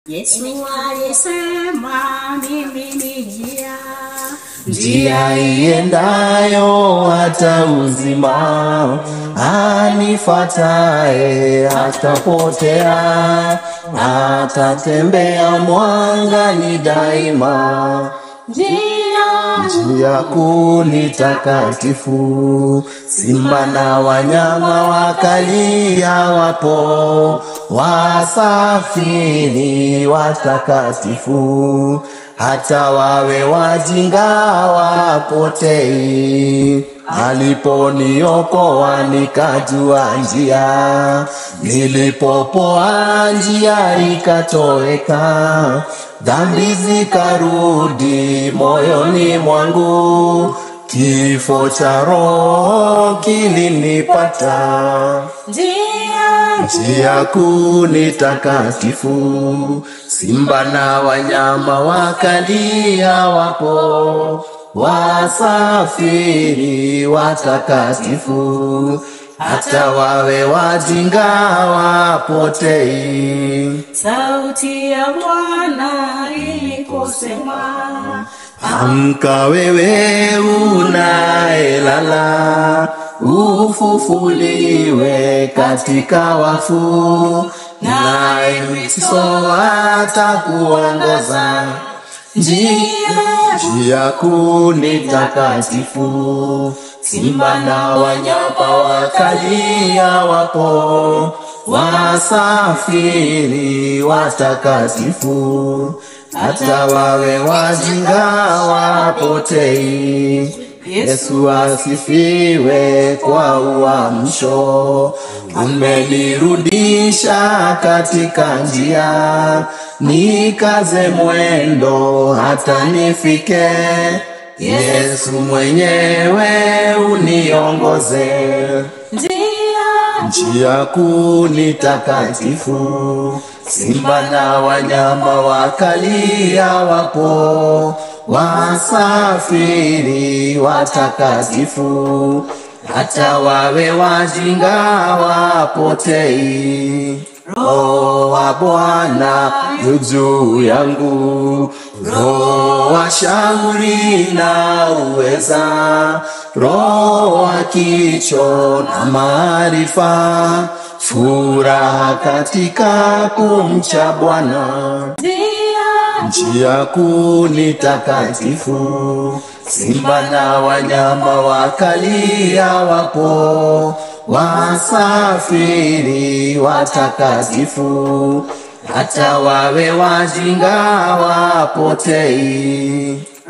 Yesu alisema mimi ni njia, njia iendayo hata uzima, anifuataye hatapotea, atatembea mwangani daima. njia Njia kuu ni takatifu, simba na wanyama wakalia wapo, wasafiri watakatifu, hata wawe wajinga wapotei. Aliponiokoa nikajua njia, nilipopoa njia ikatoweka, dhambi zikarudi moyoni mwangu, kifo cha roho kilinipata. njia Njia kuu ni takatifu, simba na wanyama wakalia wapo, wasafiri watakatifu, hata wawe wajinga wapotei. sauti ya Bwana iliposema Amka wewe unaelala, ufufuliwe katika wafu, naye Kristo atakuongoza. Njia njia kuu ni takatifu, simba na wanyama wakalia wapo, wasafiri watakatifu, hata wawe wajinga wapotei. Yesu asifiwe kwa uamsho, umenirudisha katika njia, nikaze mwendo hata nifike. Yesu mwenyewe uniongoze. njia Njia kuu ni takatifu, simba na wanyama wakalia wapo, wasafiri watakatifu, hata wawe wajinga wapotei. Roho wa Bwana yu juu yangu, Roho wa shauri na uweza, Roho wa kicho na maarifa, furaha katika kumcha Bwana. njia Njia kuu ni takatifu, simba na wanyama wakalia wapo, wasafiri watakatifu, hata wawe wajinga wapotei.